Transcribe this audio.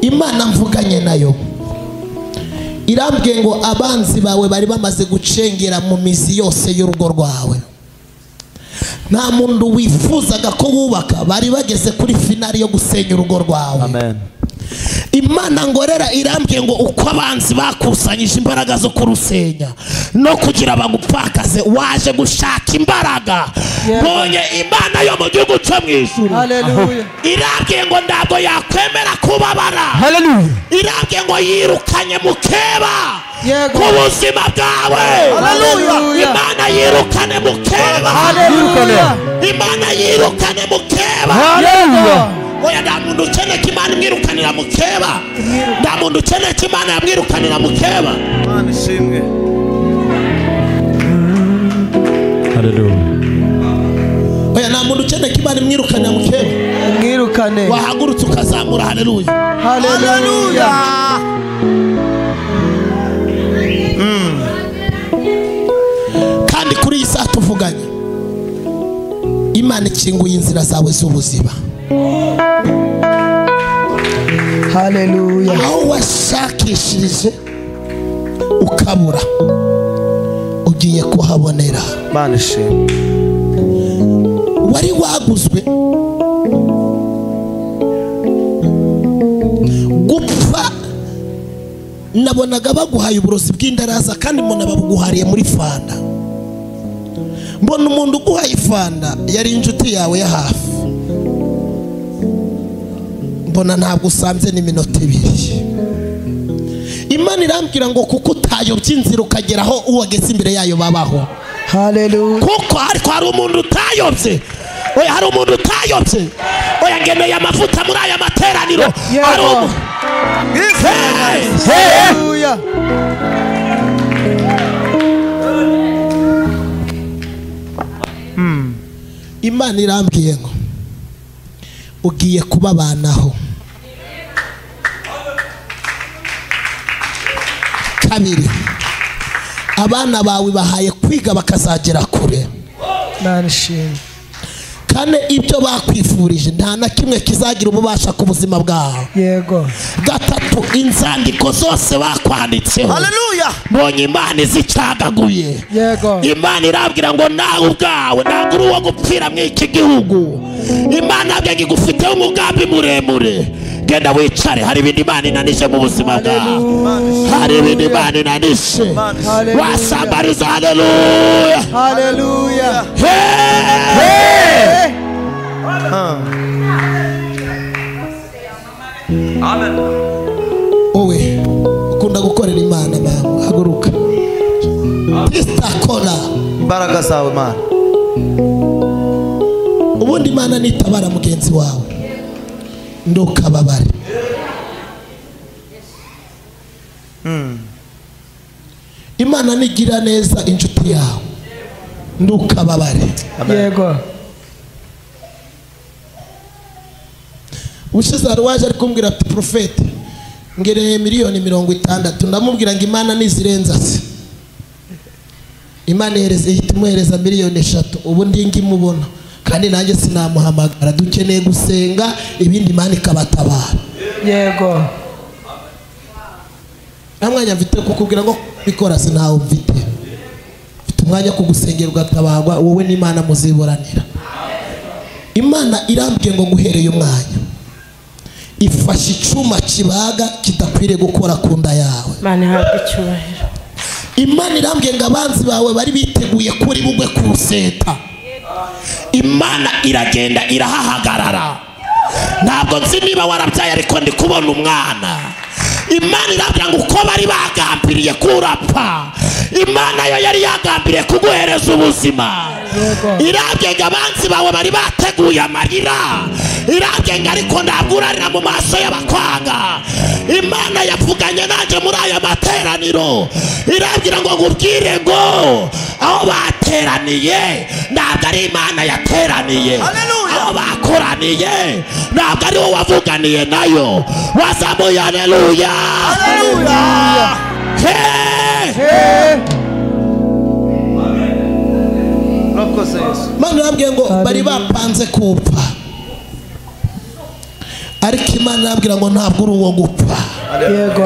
imana mvuganye nayo irambwiye ngo abanzi bawe bari bamaze gucengera mu mizi yose y'urugo rwawe nta muntu wifuzaga ko wubaka bari bageze kuri finari yo gusenya urugo rwawe Amen. imana ngorera irambwiye ngo uko abanzi bakusanyije imbaraga zo kurusenya no kugira bagupfakaze waje gushaka imbaraga Yeah. mbonye imana yo mu gihugu cyo mu ijuru Hallelujah. irambwiye ngo ntabwo yakwemera kubabara Hallelujah. irambwiye ngo yirukanye mukeba Yego. ku buzima bwawe Hallelujah. imana yirukane mukeba Hallelujah. imana yirukane mukeba Hallelujah. oya nta muntu ukeneye ko imana imwirukanira mukeba nta muntu ukeneye ko imana yamwirukanira mukeba Imana ishimwe Hallelujah. oya nta muntu ukeneye ko imana imwirukanira mukeba Mwirukane. wahagurutse ukazamura haleluya Hallelujah. kandi kuri iyi saha tuvuganye imana ikinguye inzira zawe z'ubuzima Hallelujah. aho washakishirije ukabura ugiye kuhabonera Imana ishimwe wari waguzwe gupfa nabonaga baguhaye uburozi bw'indaraza kandi mbona babuguhariye muri fanda mbona umuntu uguhaye ifanda yari inshuti yawe ya hafi mbona ntabwo usanze n'iminota ibiri imana irambwira ngo kuko utayobye inzira ukagera aho uwageze imbere yayo babaho Hallelujah. kuko ariko hari umuntu utayobye oya hari umuntu utayobye oya ngeneye amavuta muri aya materaniro Yego. hari umu- Hey! Hallelujah. imana irambwiye ngo ugiye kubabanaho kabiri abana bawe bahaye kwiga bakazagera kure Imana ishimwe. kane ibyo bakwifurije nta na kimwe kizagira ububasha ku buzima bwawe Yego. gatatu inzandiko zose bakwanditseho Haleluya mbonye imana izicagaguye Yego. imana irabwira ngo nawe ubwawe ntabwo uri uwo gupfira muri iki gihugu imana byange igufiteho umugambi muremure genda wicare hari ibintu imana inanije mu buzima bwawe hari ibintu imana inanije Hallelujah. wasambariza haleluya Hallelujah. wowe ukunda gukorera imana mama haguruka tisakora imbaraga zawe Imana ubundi imana nitabara mugenzi wawe ntukababare imana nigira neza inshuti yawe ntukababare Yego. ubushize hari uwaje ari kumbwira ati porofete ngereye miliyoni mirongo itandatu ndamubwira ngo imana ntizirenza se imana ihereza ihita imuhereza miliyoni eshatu ubu ndi ngimubona kandi nanjye sinamuhamagara dukeneye gusenga ibindi imana ikabatabara Yego. nta mwanya mfite wo kukubwira ngo bikora sinawe mfite mfite umwanya wo kugusengera ugatabarwa wowe n'imana muziburanira imana irambwiye ngo guhereye umwanya ifashe icyuma kibaga kidakwiriye gukora ku nda yawe imana ihabwe icyubahiro imana irambwiye ngo abanzi bawe bari biteguye kuri bugwe ku ruseta imana iragenda irahahagarara ntabwo nzi niba warabyaye ariko ndi kubona umwana imana irambwira ngo uko bari bagambiriye kurapfa imana yo yari yagambiriye kuguhereza ubuzima irambwiye ngo abanzi bawe bari bateguye amarira irambwiye ngo ariko ntabwo urarira mu maso y'abakwanga imana yavuganye nanjye muri aya materaniro irambwira ngo nkubwire ngo aho bateraniye ntabwo ari imana yateraniye aho bakoraniye ntabwo ari wowe wavuganiye nayo wazamuye haleluya Hey! urakoze Yesu Imana irambwiye ngo bari Haleluya. bapanze kupfa ariko imana irambwira ngo ntabwo uri uwo gupfa yego